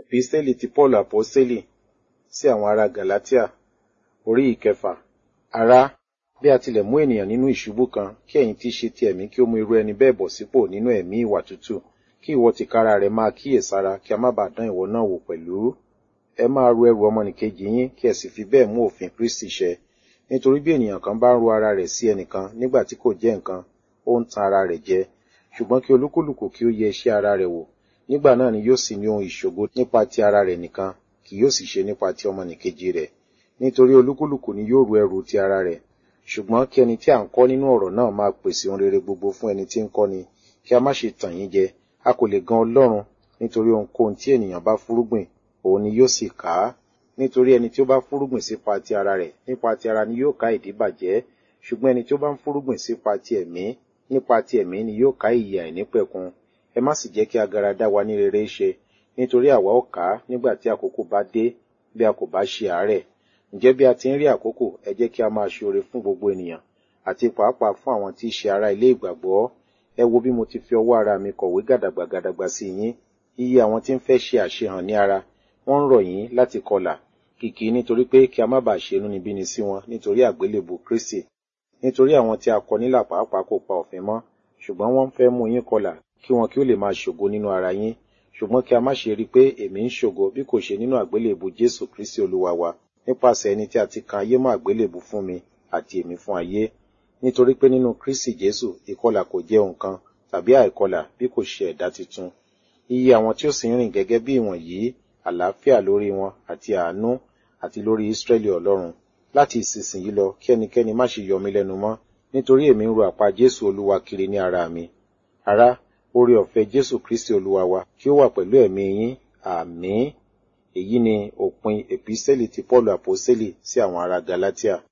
Epistẹ́lì ti Paul Apọ́sítélì sí àwọn ará Galatia orí ìkẹfà. Ará, bí a tilẹ̀ mú ènìyàn nínú ìṣubú kan, kí ẹ̀yin tí í ṣe ti ẹ̀mí kí ó mú irú ẹni bẹ́ẹ̀ bọ̀ sípò nínú ẹ̀mí ìwà tútù, kí ìwọ tìkára rẹ máa kíyèsára kí a má bàa dán ìwọ náà wò pẹ̀lú. Ẹ máa ru ẹrù ọmọnìkejì yín kí ẹ sì fi bẹ́ẹ̀ mú òfin Kristi ṣẹ. Nítorí bí ènìyàn kan bá ń ru ara rẹ̀ sí ẹnìkan nígbà tí kò jẹ́ nǹkan, ó ń tan ara rẹ̀ jẹ. Ṣùgbọ́n kí olúkúlùkù kí ó yẹ iṣẹ́ ara rẹ̀ wò. Nígbà náà ni yóò sì ní ohun ìṣògo nípa ti ara rẹ̀ nìkan, kì yóò sì ṣe nípa ti ọmọnìkejì rẹ̀. Nítorí olúkúlùkù ni yóò ru ẹrù ti ara rẹ̀. Ṣùgbọ́n kí ẹni tí à ń kọ́ nínú ọ̀rọ̀ náà máa pèsè ohun rere gbogbo fún ẹni tí ń kọ́ni, kí a má ṣe tàn yín jẹ. A kò lè gan Ọlọ́run, nítorí ohunkóhun tí ènìyàn bá fúrúgbìn, òun ni yóò sì ká. Nítorí ẹni tí ó bá fúrúgbìn sípa ti ara rẹ̀, nípa ti ara ni yóò ká ìdíbàjẹ́. Ṣùgbọ́n ẹni tí ó bá ń fúrúgbìn sípa ti ẹ̀mí, nípa ti ẹ̀mí ni yóò ká ìyè àìnípẹ̀kun. Ẹ má sì jẹ́ kí agara dá wa ní rere ṣe, nítorí àwa ó ká nígbà tí àkókò bá dé, bí a kò bá ṣe àárẹ̀. Ǹjẹ́ bí a ti ń rí àkókò, ẹ jẹ́ kí a máa ṣe oore fún gbogbo ènìyàn, àti pàápàá fún àwọn tí í ṣe ará ilé ìgbàgbọ́. Ẹ wo bí mo ti fi ọwọ́ ara mi kọ̀wé gàdàgbà gàdàgbà sí yín. Iye àwọn tí ń fẹ́ ṣe àṣehàn ní ara, wọ́n ń rọ̀ yín láti kọlà, kìkì nítorí pé kí a má bàa ṣe inúnibíni sí wọn nítorí àgbélébù Kristi. Nítorí àwọn tí a kọ nílà pàápàá kò pa òfin mọ́, ṣùgbọ́n wọ́n fẹ́ mú yín kọlà kí wọn kí ó lè máa ṣògo nínú ara yín. Ṣùgbọ́n kí a má ṣe rí pé èmi ń ṣògo bí kò ṣe nínú àgbélébù Jésù Kristi Olúwa wa, nípasẹ̀ ẹni tí a ti kan ayé mọ́ àgbélébù fún mi àti èmi fún ayé. Nítorí pé nínú Kristi Jésù ìkọlà kò jẹ́ nǹkan tàbí àìkọlà bí kò ṣe ẹ̀dá titun. Iye àwọn tí ó sì ń rìn gẹ́gẹ́ bí ìwọ̀nyí, àlàáfíà lórí wọn àti àánú àti lórí Ísírẹ́lì Ọlọ́run. Láti ìsinsìnyí lọ kí ẹnikẹ́ni má ṣe yọ mí lẹ́nu mọ́, nítorí èmi ń ro àpá Jésù Olúwa kiri ní ara mi. Ará, oore ọ̀fẹ́ Jésù Kristi Olúwa wa kí ó wà pẹ̀lú ẹ̀mí yín. Àmín. Èyí ni òpin Epistẹ́lì ti Paul Apọ́sítélì sí àwọn ará Galatia.